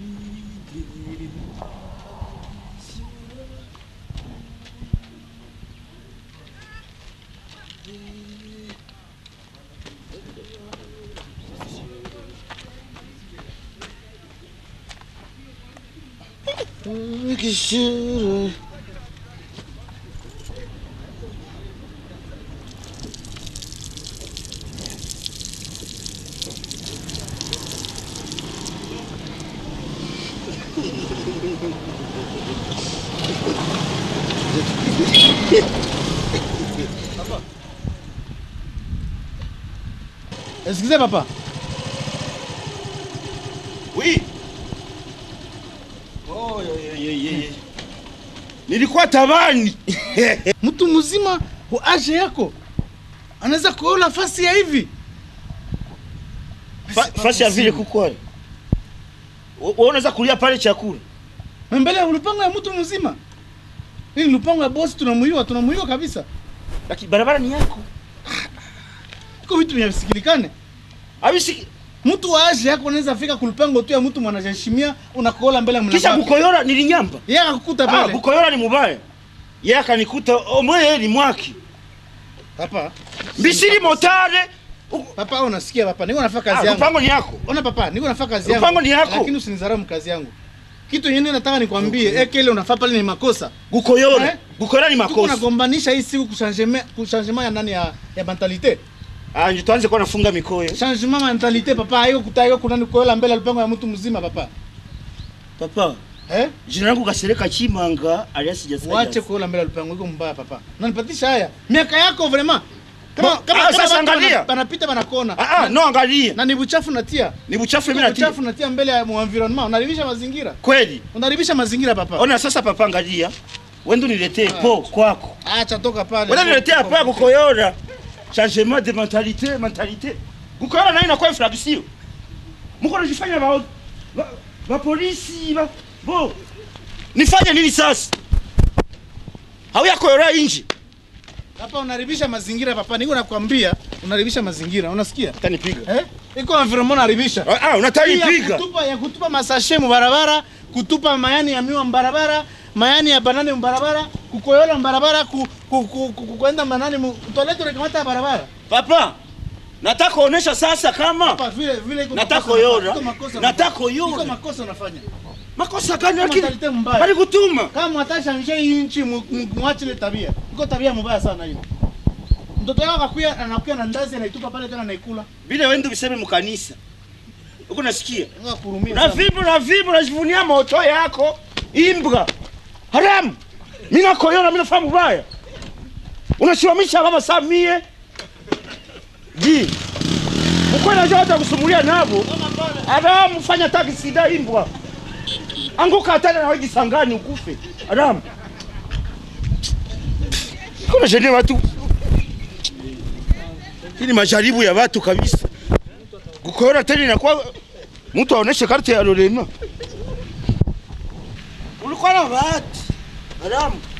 Kishuru. Excusez papa. Oui. Oh, ye, ye, ye, ye. Nilikuwa tabani. Mtu mzima wa age yako anaweza kuola fasi ya hivi. Fa- Fasi ya vile kukwani. Wewe unaweza kulia pale chakula. Mbele ya lupango ya mtu mzima. Hii lupango ya bosi tunamuiwa, tunamuiwa kabisa. Lakini barabara ni yako. Iko vitu vinavisikilikane. Abisi Mtu wa age yako anaweza fika kulupango tu ya mtu mwanajeshimia unakola mbele ya mlango. kisha wake. kukoyora nilinyamba. Yeye akakukuta Ah, pale. kukoyora ni mubaya. Yeye akanikuta omwe ni mwaki. Papa. Mbisiri motare. Papa unasikia papa, niko nafanya Ah, kazi yangu. lupango ni yako. Ona papa, niko nafanya kazi yangu. Lupango ni yako. Lakini usinizarau kazi yangu. Kitu yenyewe nataka nikwambie, okay. Eke ile unafaa pale ni makosa. Gukoyora. Eh? Gukoyora ni Tuko makosa. nagombanisha hii siku kuchangement kuchangement ya nani ya ya mentalite. Ah, ndio tuanze kwa nafunga mikoyo. Changement mentalite papa, hayo kutayo kunani kuola mbele ya lupango ya mtu mzima papa. Papa, Eh? jina langu Kasereka Chimanga alias sijasikia. Wache kuola mbele ya lupango iko mbaya papa. Unanipatisha haya. Miaka yako vraiment. Kama Bo- kama ah, kama sasa watu angalia. wana- Wanapita wanakona. Ah ah, no angalia. Na ni buchafu natia. Ni buchafu mimi Iko natia. buchafu natia mbele ya mu environment. Unaribisha mazingira. Kweli. Unaribisha mazingira papa. Ona sasa papa angalia. Wendo niletee po kwako. Acha toka pale. Wenda niletee hapa kukoyora. Changement de mentalité, mentalité. Kukoyora nayo inakuwa infraction. Mko unajifanya ba ba, ba polisi ba bo. Nifanye nini sasa? Hauya koyora inji. Hapa unaribisha mazingira papa, niko nakwambia unaribisha mazingira, unasikia? Utanipiga. Eh? Iko environment unaribisha. Ah, ah unataka Hii ya nipiga. kutupa ya kutupa masashe mu barabara, kutupa mayani ya miwa barabara, mayani ya banane mu barabara, kukoyola mu barabara, ku, ku, ku, ku, ku, kwenda manani mu toilet unakamata ya barabara. Papa, nataka kuonesha sasa kama Hapa vile vile iko Nataka makosa unafanya, kuyola. iko makosa Nataka unafanya. kuyola. Iko makosa unafanya. makosa gani Kama lakini mentalite mbaya. bali kutuma. Kama atashangisha hii nchi mu- mu- muache ile tabia. Iko tabia mbaya sana hiyo. Mtoto wako akakuya anakuya na ndazi anaitupa pale tena anaikula. Vile wende biseme mkanisa. Uko nasikia? Ngoja kurumia. Na sana. vipi na vipi unajivunia moto yako? Imbwa. Haramu. Mimi nakoyona mimi nafahamu baya. Unasimamisha baba Samie. Ji. Mkweli najua hata kusumulia nabo. Haramu fanya taksi da imbwa. Anguka hata na wewe sangani ukufe. Haramu. Kuna shene watu. Hii ni majaribu ya watu kabisa. Kukoyona tena inakuwa mtu aoneshe karte ya Lorena. Ulikuwa na bahati. Haramu.